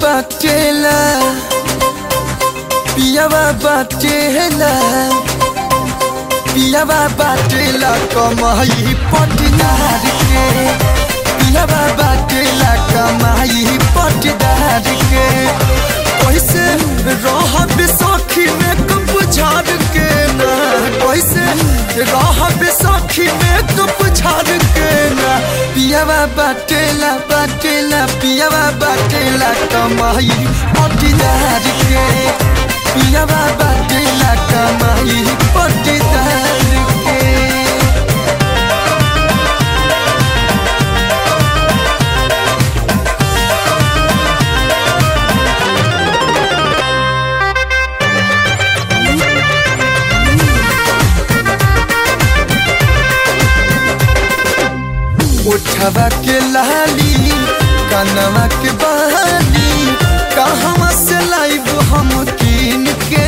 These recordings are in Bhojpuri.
बाटेला पियावा बाटेला पियावा बाटेला कमाई पटदार के पियावा बाटेला कमाई पटदार के कैसे रहब सखी में कप झाड़ के ना कैसे रहब सखी में कप झाड़ के ना पियावा बाटेला बाटेला पियावा बाटेला कमाई पटदार के पियावा बाटेला कमाई पटदार के उठवा के लाली कनवा के बहाली कहवा से लाइब हम कीन के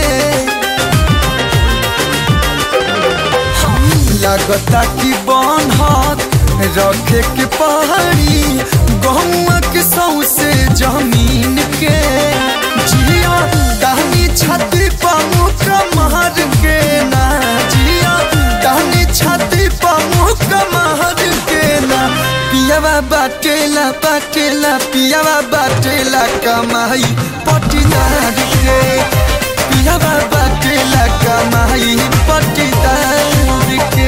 हम लगता कि बनहत रखे के पहाड़ी गहुआ के सौसे जमीन के जिया दानी छाती पमुख महर के ना जिया दानी छाती पमुख महर के ना पियावा बाटेला बाटेला पियावा बाटेला कमाई पटीदार के पियावा बाटेला कमाई पटीदार के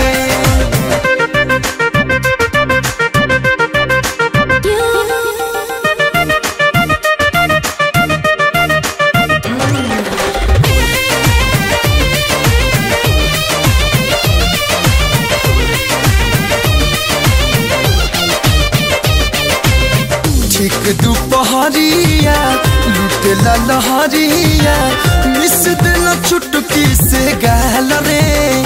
ठीक दुपहरिया लुटेला लहरिया मिस दिल चुटकी से गाल रे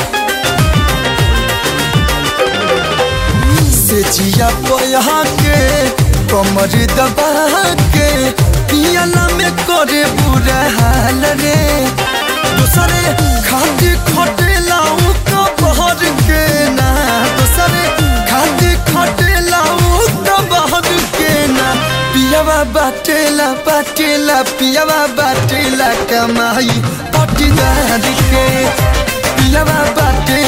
से जिया पया के कमर दबा के पियाला में करे बुरा हाल रे दूसरे खाती खटेला का बहर के ना दूसरे खाती खटेला का बहर के ना पियावा बाटेला बाटेला पियावा बाटेला कमाई पटीदार के पियावा बाटेला